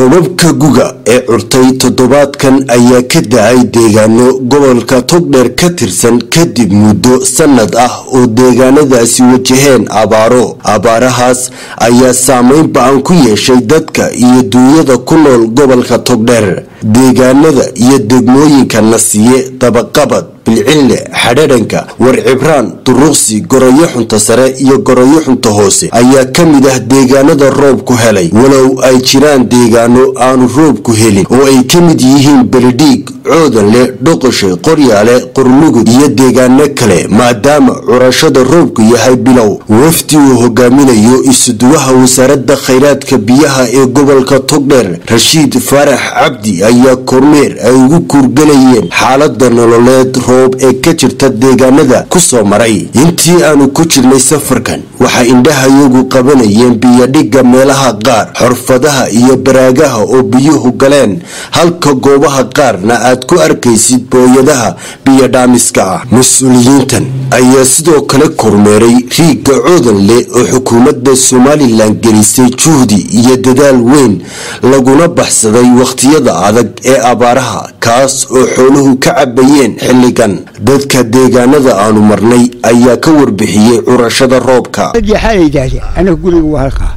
roobabka guga ee curtay toddobaadkan ayaa ka da-ay deegaano gobolka togdheer ka tirsan kadib muddo sanad ah oo deegaanadaasi wajaheen abaaro abaarahaas ayaa saameyn ba-an ku yeeshay dadka iyo duunyada ku nool gobolka togdheer deegaanada iyo degmooyinka nasiye dabaqabad bilcille xadhadanka warcibraan duruqsi goroyo xunta sare iyo goroyo xunta hoose ayaa ka mid ah deegaanada roobku helay walow ay jiraan deegaano aanu roobku helin oo ay ka mid yihiin beledhiig coodanle dhoqoshe qoryaale qorlugud iyo deegaano kale maadaama curashada roobku yahay bilow wafdi uu hogaaminayo isuduwaha wasaaradda khayraadka biyaha ee gobolka togdheer rashiid faarax cabdi ayaa kormeer ay ugu kuurgalayeen xaalada nololeed roob ee ka jirta deegaanada ku soo maray intii aanu ku jirnay safarkan waxay indhahayagu qabanayeen biyodhigga meelaha qaar xorfadaha iyo baraagaha oo biyuhu galeen halka goobaha qaarna aad ku arkaysid booyadaha biyodhaamiska ah mas-uuliyiintan ayaa sidoo kale kormeeray riigga coodanle oo xukuumadda somalilan gelisay juhdi iyo dadaal weyn laguna baxsaday wakhtiyada adag ee abaaraha kaas oo xooluhu ka cabayeen xilligan dadka deegaanada aanu marnay ayaa ka warbixiyey curashada roobka anaga guriga waa halkaa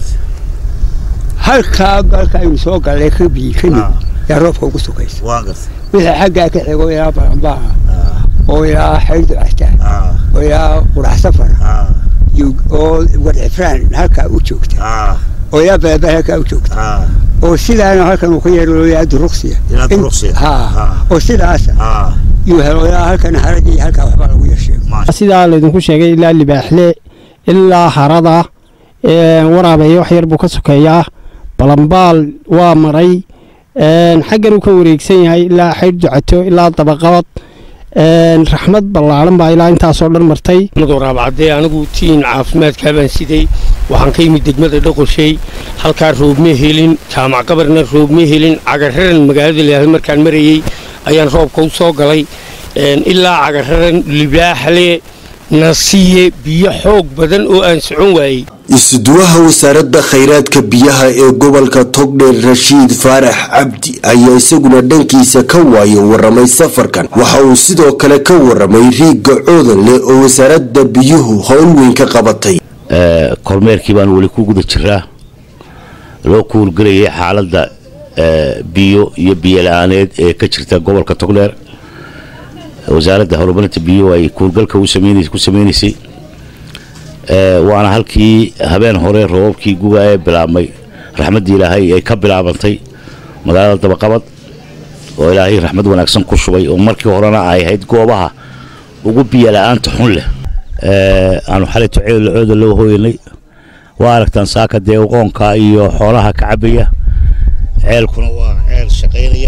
halkaa galka aynu soo gallay ka biyi ka mid yaa roobka ugu sugaysa wixii xaggaa ka xigo ilaa baranbaaha oo ilaa xayrdu castaan oo ilaa qurax safar oo warcifraan halkaa u joogta oo ilaa balabal halkaa u joogta oo sidaana halkan uu ka yeelo ilaa duruqsiya oo sidaasa yuu helo ilaa halkan harad iyo halkaa waxbaa lagu yeesheego sidaa laydinku sheegay ilaa libaaxle ilaa harada waraabeeyo wax yar buu ka sokeeyaa balambaal waa maray xaggan uu ka wareegsan yahay ilaa xaydh ducato ilaa dabaqabad raxmad ballaaran baa ilaa intaasoo dhan martay waraabcadee anigu tiin caafimaadkaa baan siday waxaan ka yimid degmada dhoqoshey halkaa roobma helin jaamac qabarna roobma helin cagararan magaalada layahay markaan marayey ayaan roobka u soo galay ilaa cagararan libaaxle nasiye biyo xoog badan oo aan socon waayey isuduwaha wasaaradda khayraadka biyaha ee gobolka togdheer rashiid faarax cabdi ayaa isaguna dhankiisa ka waayo waramay safarkan waxa uu sidoo kale ka waramay riigga coodanle oo wasaaradda biyuhu howl weyn ka qabatay kormeerkii baan weli ku guda jiraa loo kuurgelayay xaaladda biyo iyo biyola-aaneed ee ka jirta gobolka togdheer wasaaradda horumarinta biyuhu ay kuurgalka ku sameynaysay waana halkii habeen hore roobabkii guga ee bilaabmay raxmaddii ilaahay ay ka bilaabantay magaalada dabaqabad oo ilaahay raxmad wanaagsan ku shubay oo markii horena ay ahayd goobaha ugu biyala-aanta xun leh aanu xalayto cooda loo hooyanay waa aragtaan saaka dee uqoonka iyo xoolaha ka cabaya ceelkuna waa ceel shaqaynaya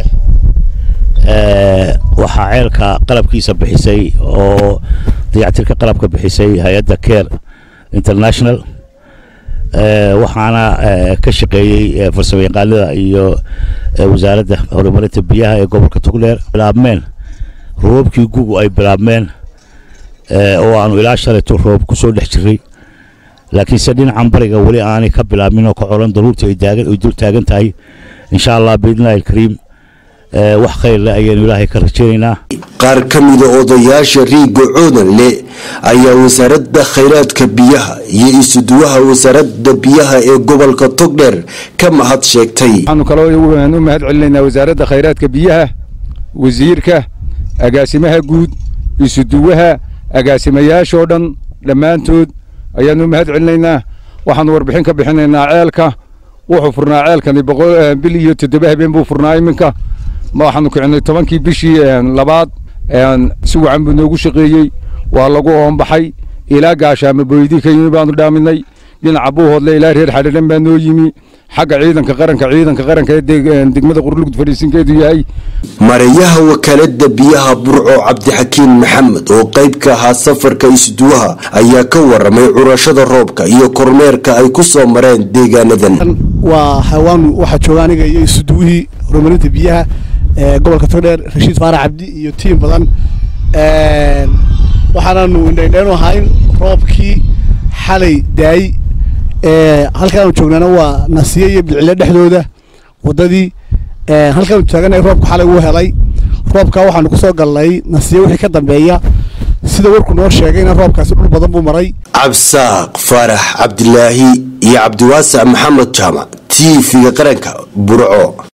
waxaa ceelka qalabkiisa bixisay oo dayactirka qalabka bixisay hay-adda care international waxaana ka shaqeeyey farsamo yaqaanada iyo wasaaradda horumarinta biyaha ee gobolka togdheer bilaabmeen roobabkii gugu ay bilaabmeen oo aanu ilaa shalayto roob ku soo dhex jiray laakiinse dhinacan bariga weli aanay ka bilaabmin oo ka colan daruurta ay dul taagan tahay insha allah biidnillahi alkariim wax khayrle ayaanu ilaahay ka rajaynaynaa qaar ka mida odayaasha riigga coodanle ayaa wasaaradda khayraadka biyaha iyo isuduwaha wasaaradda biyaha ee gobolka togdheer ka mahad sheegtay waxaanu kaloo u mahad celinaynaa wasaaradda khayraadka biyaha wasiirka agaasimaha guud isuduwaha agaasimayaashoo dhan dhammaantood ayaanu u mahad celinaynaa waxaanu warbixin ka bixinaynaa ceelka wuxuu furnaa ceelkani bil iyo toddoba habeen buu furnaa iminka waxaanu kicinay tobankii bishii labaad si wacan buu noogu shaqeeyey waa lagu oombaxay ilaa gaashaama booydii ka yimi baanu dhaaminay dhinaca buuhoodle ilaa reer xadhadan baa noo yimi xagga ciidanka qaranka ciidanka qaranka ee degmada qurlugud fadhiisinkeedu yahay mareeyaha wakaalada biyaha burco cabdixakiin maxamed oo qayb ka ahaa safarka isuduwaha ayaa ka waramay curashada roobka iyo kormeerka ay ku soo mareen deegaanadan waa hawaanu waxaa jooga aniga iyo isuduwihii horumarinta biyaha gobolka togdheer rashiid faarax cabdi iyo tiim badan waxaanaanu indhaindheenu ahaa in roobkii xalay daay halkaanu joognaana waa nasiye iyo bilcile dhexdooda waddadii halkaanu taaganay roobka xalay wuu helay roobkaa waxaanu ku soo galnay nasiye wixii ka dambeeya sida warku noo sheegayna roobkaasi dhul badan buu maray cabsaaq faarax cabdilaahi iyo cabdiwaasac maxamed jaamac t v-ga qaranka burco